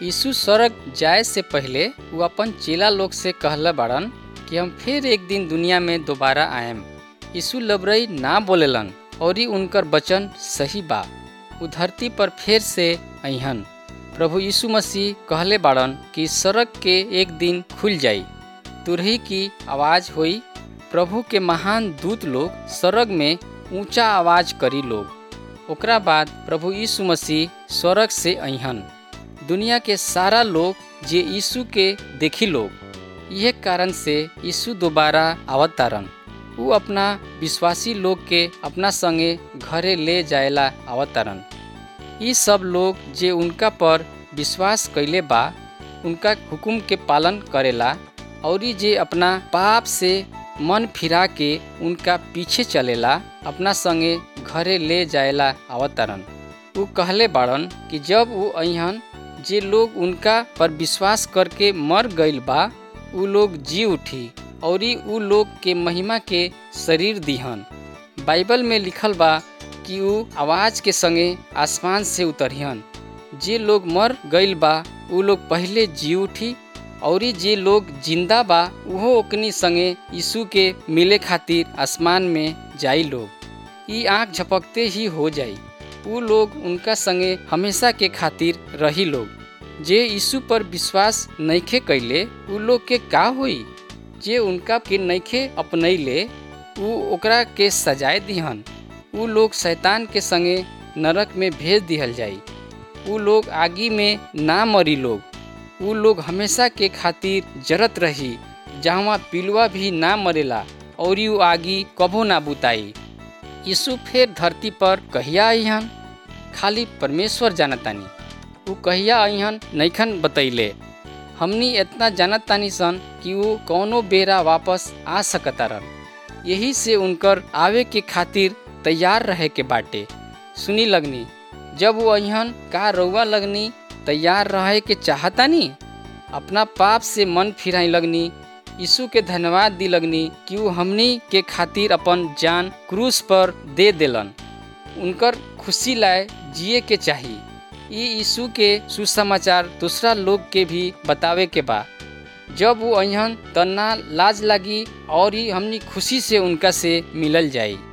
यीशु स्वर्ग जाए से पहले वो अपन चेला लोग से कहले बाड़न कि हम फिर एक दिन दुनिया में दोबारा आएम यीशु लबरई ना बोलेलन और ही उनकर वचन सही बा उ धरती पर फिर से अहन प्रभु यीशु मसीह कहले बाड़न कि सड़क के एक दिन खुल जाई तुरही की आवाज हुई प्रभु के महान दूत लोग स्वर्ग में ऊंचा आवाज करी लोग ओकरा बाद प्रभु यीशु मसीह स्वर्ग से अहन दुनिया के सारा लोग जे यीशु के देखी लोग यह कारण से यीशु दोबारा आवत तारन उ अपना विश्वासी लोग के अपना संगे घरे ले जाएला आवत तारन ई सब लोग जे उनका पर विश्वास कैले बा उनका हुकुम के पालन करेला और जे अपना पाप से मन फिरा के उनका पीछे चलेला अपना संगे घरे ले जाएला आवत तारन उ कहले बाड़न कि जब वो अहन जे लोग उनका पर विश्वास करके मर गईल बा उ लोग जी उठी और उ लोग के महिमा के शरीर दिहन बाइबल में लिखल बा कि उ आवाज के संगे आसमान से उतरिहन जे लोग मर गईल बा उ लोग पहले जी उठी और जे लोग जिंदा बा उहो ओकनी संगे यीशु के मिले खातिर आसमान में जाई लोग ई आँख झपकते ही हो जाई उ लोग उनका संगे हमेशा के खातिर रही लोग जे यीशु पर विश्वास नइखे कैले उ लोग के का होई जे उनका के नइखे अपनैले उ ओकरा के सजाए दिहन उ लोग शैतान के संगे नरक में भेज दिहल जाई उ लोग आगी में ना मरी लोग उ लोग हमेशा के खातिर जरत रही जहाँ पिलुआ भी ना मरेला और उ आगी कबो ना बुताई यीशु फिर धरती पर कहिया अहन खाली परमेश्वर जानतानी उ कहिया अहन नैखन बतैले हमनी इतना जानत तानी सन कि वो कौनो बेरा वापस आ सकतारन यही से उनकर आवे के खातिर तैयार रहे के बाटे सुनी लगनी जब वो अहन का रउआ लगनी तैयार रहे के चाहतानी अपना पाप से मन फिराई लगनी यीशु के धन्यवाद दी लगनी कि वो हमनी के खातिर अपन जान क्रूस पर दे देलन उनकर खुशी लाए जिए के चाहिए ई यीशु के सुसमाचार दूसरा लोग के भी बतावे के बा जब वो अहन तना लाज लगी और ही हमनी खुशी से उनका से मिलल जाई